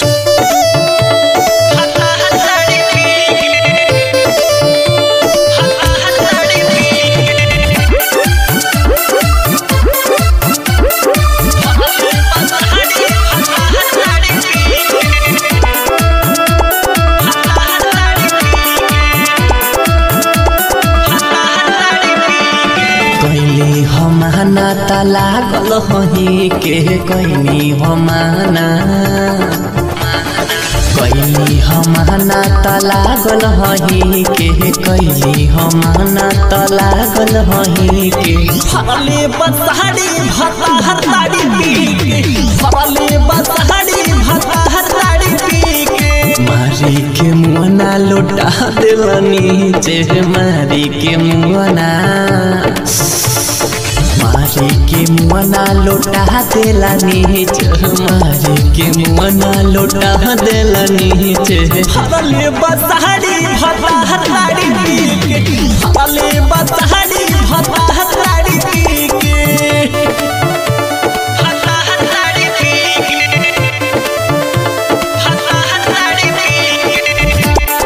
कैली हमाना त लागल हही के कैली हमाना कैली हमाना त लागल हही के कैली हमाना त लागल हही के फरले बसहरी भता हर ताड़ी पी के फरले बसहरी भता हर ताड़ी पी के मारी के मुआना लौटा दिलनी चे मारी के मुआना मारी के मुआना लौटा दिलनी चे मारी के मुआना लौटा दिलनी चे फरले बसहरी भता हर ताड़ी पी के फरले बसहरी भता हर ताड़ी पी के भता हर ताड़ी पी के भता हर ताड़ी पी के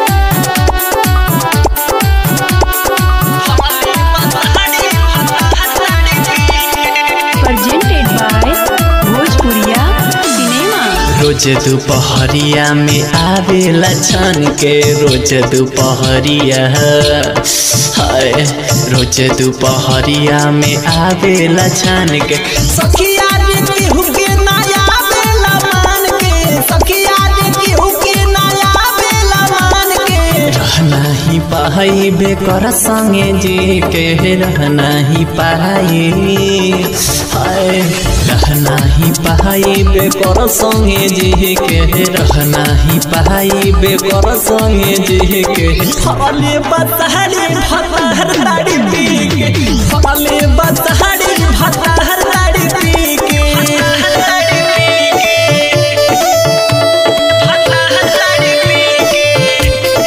फरले बसहरी भता हर ताड़ी पी के presented by Bhojpuriya Cinema. रोज दोपहरिया में आवेला छन के रोज दोपहरिया हाय रोज दोपहरिया में आवेला छन के सखिया रे केहू के नया बेला मान के सखिया रे केहू के नया बेला मान के रहना ही पाई बेकर संगे जी के रहना ही पाई हाय रहना ही पाई बेकर संगे जी के रहना ही पाई बेकर संगे जी के फले बसहरी भतहर ताड़ी पी के फले बसहरी भतहर ताड़ी पी के भतहर ताड़ी पी के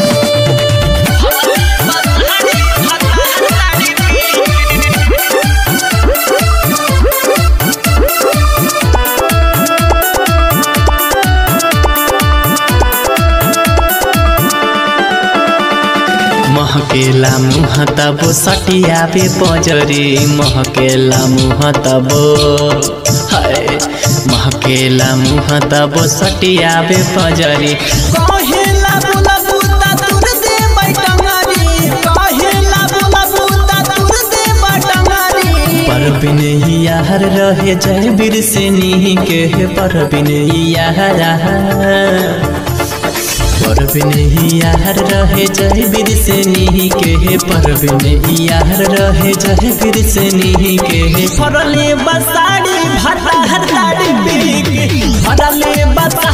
फले बसहरी भतहर ताड़ी पी के महकेला मुह तब सटियाबे पजरी महकेला मुह तब हाय महकेला मुह तब सटियाबे पजरी कहेला बोला बूता तुर दे बैटंगारी कहेला बोला बूता तुर दे बैटंगारी पर बिनैयार रहे जय बीर से नी के पर बिनैयार पर बिनैयार रहे जय बीर से नी के पर बिनैयार रहे जय बीर से नी के फरले बसाड़ी भटा हटाड़ी पी के फरले बसा